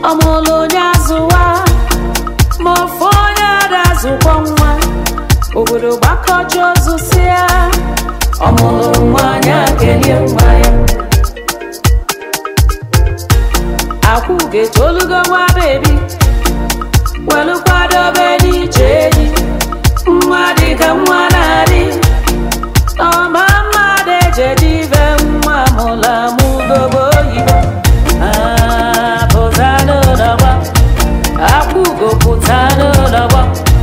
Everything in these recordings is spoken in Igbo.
ọmụlụ onye azụwa ma ofu onye ada azụkwa nwa obodo gbakọcha ozu si ya ọmụlụ nwanyị akelie nwa ya akwụ ga-etolugo nwa bebi welu kwadobe n'ije eji nwa dịka nwa na-adị ọma mmadụ ejeji ibe nwa mụla mụgobo oyibo Ah, pụta n'ụlọgba akwụgo pụta n'ụlọgba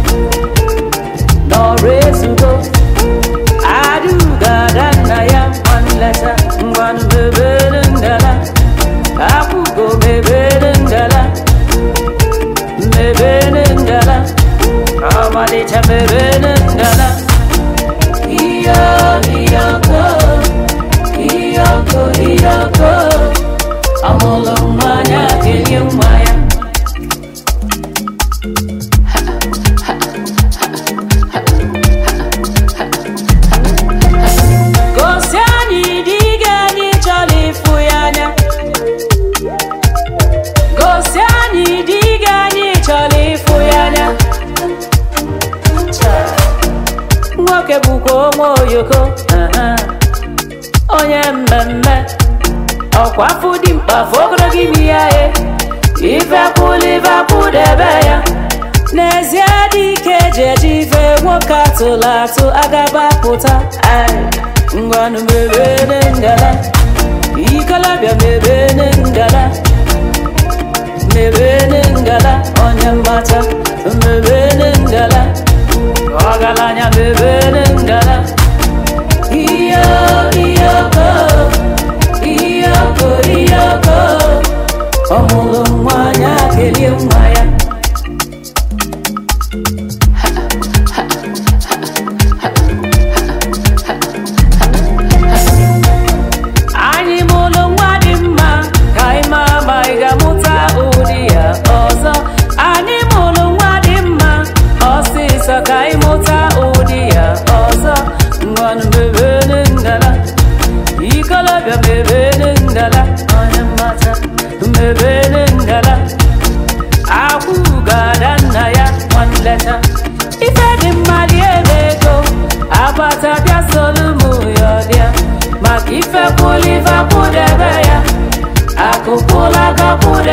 nọrọ ezugo aduga ada nna ya nwanleta ngwanụ mebere ngala akwụgo mebere ngala mebere ngala ọmalịcha mebere ngala iyo iyoko iyoko iyoko ọmụlụ mmanya kelie nwa ya gosi anyị dị gị anyị chọrọ ịfụ ya anya gosi anyị dị gị anyị chọrọ ịfụ ya anya nwoke bụkwa onwe oyoko aha. onye mmemme ọkwa afụ dị mkpa afọ ogologo imi ya e ivepụl ivepụ debe ya n'ezie dị ike eji eji ife nwoke atụrụ atụ agaba pụta ai ngwanụ mebere ngala ikolobịa mebere ngala mebere ngala onye mmata mebere ngala ọgaranya mebere ngala iyo iyoko iyoko iyoko ọmụlụ nwanyị akelie nwa ya anyị mụlụ nwa dị mma ka anyị maa ma ị ga-amụta ụdị ya ọzọ anyị mụlụ nwa dị mma ọsịsọ ka anyị mụta ụdị ya ọzọ ngwanụ mebere ngala ikolobịa mebere ngala onye mmata mebere ngala akwụ ga-ada nna ya nwanleta ife dị mma lie ego agbata bịa solu mụ ya ọdịa maka ife kwụla ife kwụdebe ya akụkwụla aka kwụdebe